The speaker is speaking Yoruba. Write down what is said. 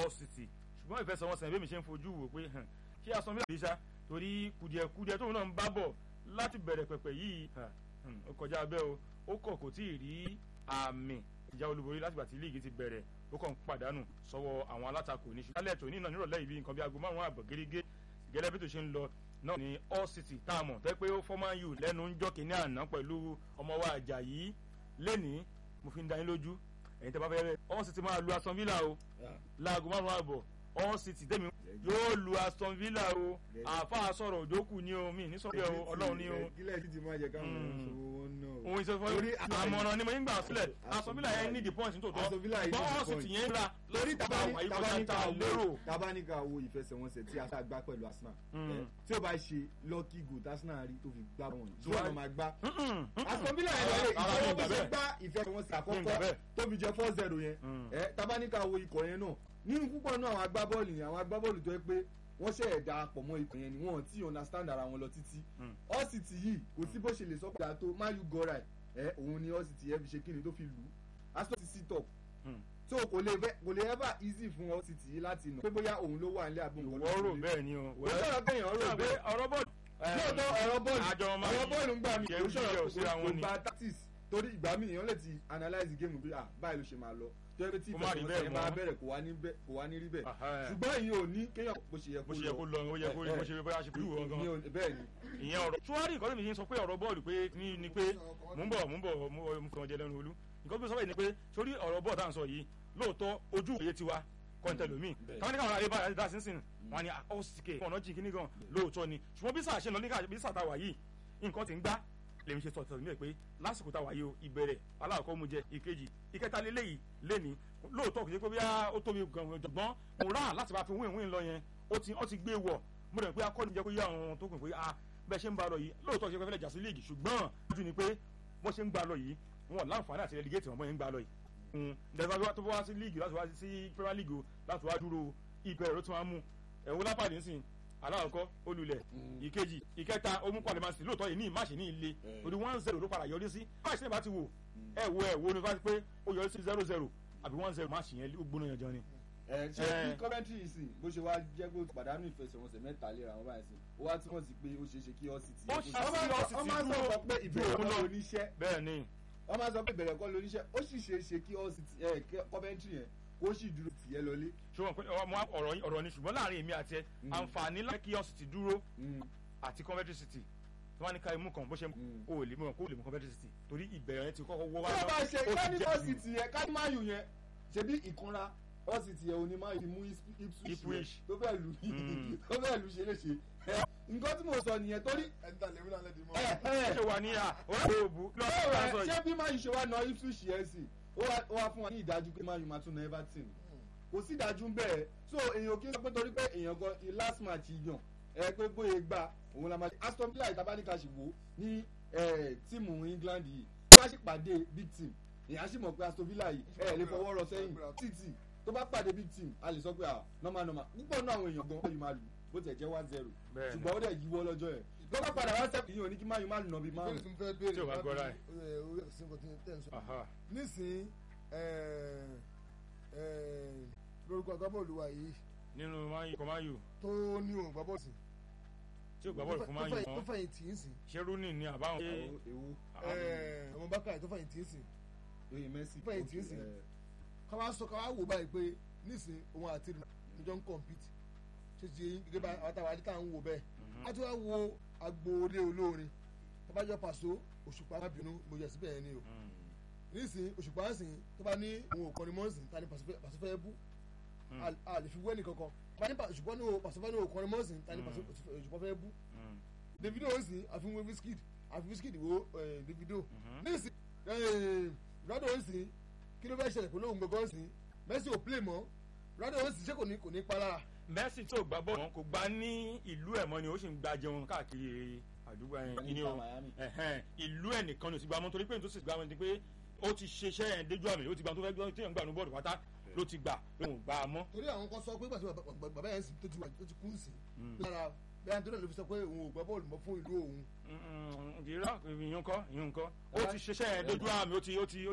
all city ṣùgbọ́n ìfẹsẹ̀wọnsẹ̀ bí mi ṣe ń fojú wò pé ṣé asọ́n mílíọ̀nù ṣá torí kùdìẹ̀kùdìẹ̀ tóun náà ń bá bọ̀ láti bẹ̀rẹ̀ pẹ̀pẹ̀ yìí ó kọjá abẹ́ o ó kọ̀ kò tí ì rí àmì ìjà olúborí látìgbà tí líìgì ti bẹ̀rẹ̀ ó kàn ń pàdánù sọ́wọ́ àwọn alátakò ní ṣùgbọ́n alẹ́ tòní náà nírọ̀lẹ́ yìí bí nǹkan bí aago márùn-ún àbọ̀ gẹ́gẹ́ gẹ́lẹ́ bí tó ṣe ń lọ náà ní all city tá a mọ̀ tẹ́ pé ó fọ́mọ́ yù lẹ́nu ń jọ́ kínní àná pẹ̀lú ọmọ wa Àjàyí lẹ́nìí mo fi ń dá yín lójú ẹ̀yin tẹ́ bá fẹ́ rẹ̀ all city máa lu Aston Villa o láago márùn-ún àbọ̀ all city tẹ́mi yóò lu Aston Villa o àáfàá sọ̀rọ̀ òjòkù ni o mi ní sọ̀rọ̀ o ọlọ́run ni o. kílẹ̀ sì ti máa jẹ káwọn ìṣòwò náà. òun ìṣòwò àmọ̀ràn ni mo ń gbà sílẹ̀ Aston Villa yẹn ní the point nítòótọ́ Aston Villa yìí gbọ́ ní all the city yẹn ra lórí wàyí kọjá tabaníkà ta lérò. wo tabaníkà wo ìfẹsẹ̀wọnsẹ̀ tí Arsenal gbá pẹ̀lú Arsenal Mm. ẹ, tí ó bá ṣe lucky goal tí Arsenal rí tó fi gbá wọn tí Why? wọn máa gbá. Mm-mm, mm-mm. Aston Villa yẹn lọ Ara mi ìjọba gbà bó ṣe bẹ́ẹ̀. gbá ìfẹsẹ̀wọnsẹ̀ Mi gbà àkọ́kọ́ bẹ́ẹ̀. tó fi jẹ four zero yẹn Mm. ẹ, tabaníkà wo ikọ̀ yẹn náà nínú púpọ̀ náà àwọn agbábọ́ọ̀lù yẹn àwọn agbábọ́ọ̀lù tó yẹ pé wọ́n ṣe ẹ̀dá pọ̀ mọ́ ikọ̀ yẹn ni wọ́n ti understand ara wọn lọ títí Mm. all city yìí kò sí bó ṣe lè sọ pé àtò mayu gora ẹ òun ni all city yẹn fi ṣe kíni tó fi lù ú aston ti sit up Mm. so kò lè fẹ́ kò lè ever easy fún all city yìí láti nà pé bóyá òun ló wà nílé àbí nǹkan ló wọ́n rò ṣe lé. bẹ́ẹ̀ ni o. kò sọ̀rọ̀ kéèyàn rò Ṣé bẹ́ẹ̀ ọ̀rọ̀ bọ́ọ̀lù. lóòótọ́ ọ̀rọ̀ bọ́ọ̀lù àjọ ọmọ ọ̀rọ̀ bọ́ọ̀lù ń gbà mí Ṣé kò wíyẹ̀ ò síra sọ̀rọ̀ wọn kò ni? gba tactics torí ìgbà míì èèyàn lè ti analyse game bí ah báyìí ló ṣe máa lọ tó yẹ pé tí Kó má rí ìfẹsẹ̀wọnsẹ̀ bẹ́ẹ̀ yẹn bá mọ́. bẹ̀rẹ̀ kò wá ní bẹ́ẹ̀- kò wá ní rí bẹ́ẹ̀ Aha. ṣùgbọ́n ìyẹn ò ní kéèyàn bó ṣe yẹ bó ṣe yẹ kó lọ ó yẹ kó rí bó ṣe bóyá ṣe kúrú wọn gan. Ìyẹn ò- bẹ́ẹ̀ ni ìyẹn ọ̀rọ̀ tuwari ìkọ́lé mi yín sọ pé ọ̀rọ̀ bọ́ọ̀lù pé ní ni pé mò ń bọ̀ mò ń bọ̀ mo mo kàn jẹ lẹ́nu olú nǹkan bí mo sọ bẹ́ẹ̀ ni pé sórí ọ̀rọ̀ bọ́ọ̀ tá à ń sọ yìí lóòótọ́ ojú òye tiwa kọ́ńtẹ̀lómi Bẹ́ẹ̀. táwọn ní káwọn aráyé báyìí dá sínsìn wọn ni ọ̀sìkè ọ̀nà jìn kíní gan lóòótọ́ ni ṣùgbọ́n bí sáà ṣe ń lọ ní ká bí sáà tá a wà yìí nǹkan ti ń gbá lèmi ṣe sọ̀tọ̀ nílẹ̀ pé lásìkò tá a wà yìí o ìbẹ̀rẹ̀ aláàkọ́ mu jẹ ìkejì ìkẹta lélẹ́yìí lẹ́ni lóòótọ́ kò ṣe pé bíyà ó tóbi gan-an jọ̀gbọ́n mo rà láti máa fi wíìn wíìn lọ yẹn ó ti ó ti gbé wọ̀ mo rẹ̀ pé akọ́ni jẹ́ kó yá àwọn tó kù pé ah bẹ́ẹ̀ ṣe ń ba lọ yìí lóòótọ́ ṣe fẹ́lẹ́ jà sí líìgì ṣùgbọ́n ojú ni pé bó ṣe ń gba lọ yìí wọn láǹfààní àti relegate wọn bó ṣe ń gba lọ yìí ǹdẹ̀fà tó wá sí líìgì láti wá sí premier league o láti wá dúró ìbẹ̀rẹ̀ ló tún wá mú ẹ̀wọ̀n lápàdé ńsìn aláàkọ́ olùlẹ̀ ìkejì ìkẹta omukọ alimasi lóòótọ́ yìí ní ìmáṣe ní ilé orí one zero ló padà yọrí sí máṣe bá ti wò ẹ wo ẹ wo ni bá ti pé ó yọrí sí zero zero àbí one zero máṣe yẹn ó gbóná yanjan ni. ẹ ṣe Eh. bí Coventry yìí sì bó ṣe wá jẹ́ pé pàdánù ìfẹsẹ̀wọnsẹ̀ mẹ́ta léra wọn báyìí sí ó wá túmọ̀ sí pé ó ṣeé ṣe kí all city. Ó ṣe sí Hull City wọ́n máa ń dúró sọ pé ìbẹ̀rẹ̀ dúró kọ́ lọ. lóníṣẹ́ bẹ́ẹ̀ ni wọ́n máa ń sọ pé ìbẹ̀rẹ̀ kọ́ lóníṣẹ́ ó sì ṣeé ṣe kí all city ẹ kí Coventry yẹn kó sì dúró tìyẹ́ lọlé. ṣùgbọ́n pé ọmọ ọ̀rọ̀ yìí- ọ̀rọ̀ ni ṣùgbọ́n láàrin èmi àti ẹ Mm. àǹfààní láti kí ọ̀sì ti dúró Mm. àti Coventry City tí wọ́n ní ká imú kan bó ṣe Mm. o ò lè mú kó o lè mú Coventry City torí ìbẹ̀rẹ̀ yẹn ti kọ́kọ́ wọ́ wá tí wọ́n bá ṣe ó ti kání jẹ́ all jù. city yẹn kání máa yù yẹn ṣebí ìkanra all city yẹn òní máa yù mú Ipswich Ipswich. yẹn tó fẹ́ lù Mm. tó fẹ́ lù ṣe léṣe. Ẹ, nǹkan tí mo sọ nìyẹn torí ẹ̀ńtà lèmi náà lẹ́dí mọ́. ẹ ó ẹ ṣe wà ní à orí òbú lọ́wọ́ bẹ́ẹ̀ sọ rẹ̀ yìí. ṣé bí máa yù ṣe wá na Ipswich yẹn sí ó wá ó wá fún wa ní ìdájú pé máa yù máa tún na Everton kò sí ìdájú bẹ́ẹ̀ so èèyàn kì í sọ pé torí pé èèyàn gan i last match yàn ẹ pé bóyá gbà òun la máa ṣe Aston Villa ìtabáníkà sì wò ní ẹ, tíìmù England yìí tí wọ́n sì pàdé big team èèyàn sì mọ̀ pé Aston Villa yìí ẹ lè fọwọ́ rọ sẹ́yìn títì tó bá pàdé big team a lè sọ pé ah normal normal púpọ̀ náà àwọn èèyàn gan yìí máa lù bó tiẹ̀ jẹ́ one zero Bẹ́ẹ̀ni. ṣùgbọ́n ó dẹ̀ yíwọ́ lọ́jọ́ yẹn tó bá padà wá sẹ́kù yìí ò ní kí máyù má lù nà bí ìbéèrè márùn tí mo fẹ́ béèrè Tí o bá láti- gbọ́ra ẹ̀. ẹ, orí ẹ̀sìn kan tí ń tẹ̀ ń sọ. Aha. nísìnyí ẹ, ẹ, lórúkọ agbábọ́ọ̀lù wa yìí nínú mayu kọ mayu tó ní òun gbá bọ́ọ̀lù sí. tí o gbà bọ́ọ̀lù fún mayu tó mọ́ fẹ̀yìn tì í sìn. ṣé rooney ni àbáwọn. Àwọn ewu ẹ, ọmọ bákàrẹ̀ tó fẹ̀yìn tì í sìn. oye Messi fẹ̀yìn tì í sìn. ká wá sọ ká wá wò báyìí pé nísìnyí òun àti ìjọ ń compete ṣe ti yẹn gẹ́gẹ́ bá àtàwọn adé tá à ń wò bẹ́ẹ̀. a ti wá wo agboolé olórin tábàjọ́ pàṣọ òṣùpá má bínú mo yẹ síbẹ̀ yẹn ni o nísìnyí òṣùpá ń sìn tó bá ní òun ò kọrin mọ́ ń sìn ta ni pàṣẹ fẹ́ bú a- a lè fi wẹ́nì kankan bá ní òṣùpá ní pàṣẹ fẹ́ ní òun kọrin mọ́ ń sìn ta ni pàṣẹ òṣùpá fẹ́ bú Davido ń sìn àfihàn Wizkid àfi Wizkid wo eh, Davido nísìnyí Ronaldo ń sìn kí ló fẹ́ ṣẹlẹ̀ pẹ̀lú òun gbọ̀ngàn ń sìn Messi ò play mọ́ Ronaldo ń sìn ṣé kò ní kò ní pa lára messi tó gbá bọ́ọ̀lù wọn kò gbá ní ìlú ẹ̀ mọ́ ni ó sì ń gba jẹun káàkiri àdúgbò ẹ̀ Ní ní o Miami. ẹ̀hẹ́n, ìlú ẹ̀ nìkan ni ó ti gbá mọ́ torí pé nítorí sì gbá mọ́ ni pé ó ti ṣiṣẹ́ ẹ̀ déjú àmì ó ti gbà tó fẹ́ gbọ́ tí èèyàn gbà ní bọ́ọ̀lù pátá ló ti gbà pé òun gbà á mọ́. torí àwọn kan sọ pé gbàtí bàbá- bàbá yẹn sì tó ti wà tó ti kú sí lára bẹ́ẹ̀ nítorí ló fi sọ pé òun ò gbá bọ́ọ̀lù mọ́ fún ìlú òun ìrírá ìyún kọ́ ìyún kọ́ ó ti ṣiṣẹ́ ẹ̀ déjú àmì ó ti ó ti